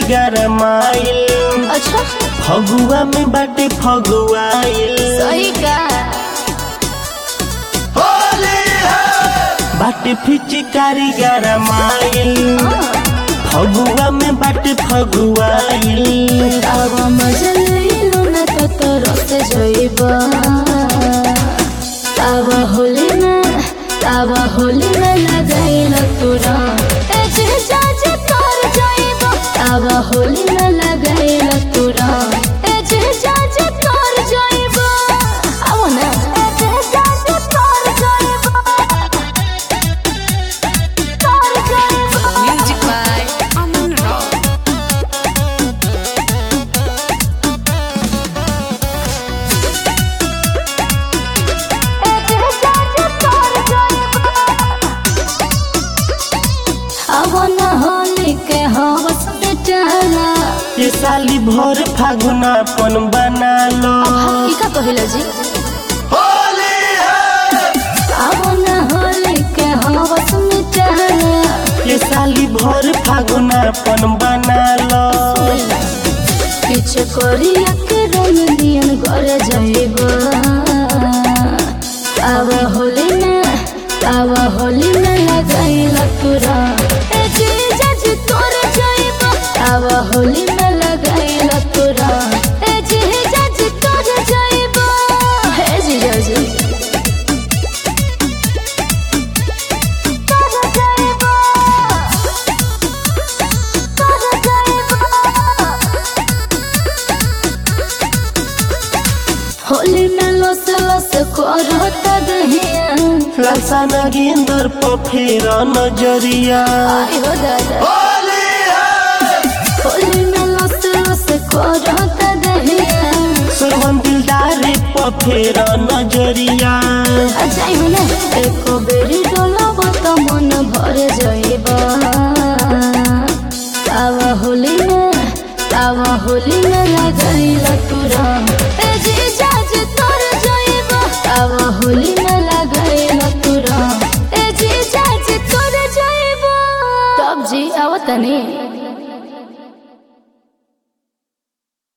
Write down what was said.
गरमाइल अच्छा फगुआ में बाटे फगुआइल सही का बाटे फिचकारी गरमाइल फगुआ में बाटे फगुआइल अब मजा लइलो न त तरस जइबा तब होली न तब होली न लगाइल तोरा ए जे जाजे तर जइबा तब होली न लगाइल तोरा ए जे जाजे तर जइबा आव न ए जे जाजे तर जइबा तर जइबा Music by Aman Rock. अवन होली के हवस बेचारा ये साली भर फागुनापन बना लो ई का कहिला जी अवन होली के हवस बेचारा ये साली भर फागुनापन बना लो पीछे करिया के रंग दियन घर जाइबा अब होली में अब होली में लगाइला तोरा ए जीजा जी तोर जाइबा अब होली में लगाइला तोरा ए जीजा जी तोर जाइबा हे जीजा जी तोर जाइबा तोर जाइबा होली में लस लस करत दहिया लालसा नगेंदर पर फेर नजरिया आई हो दादा होली में लस लस करत दहिया सोहन दिलदार पर फेर नजरिया अजाई हो ना एको बेरी डोलब त मन भर जाइबा तावा होली में तावा होली में लगाइला तू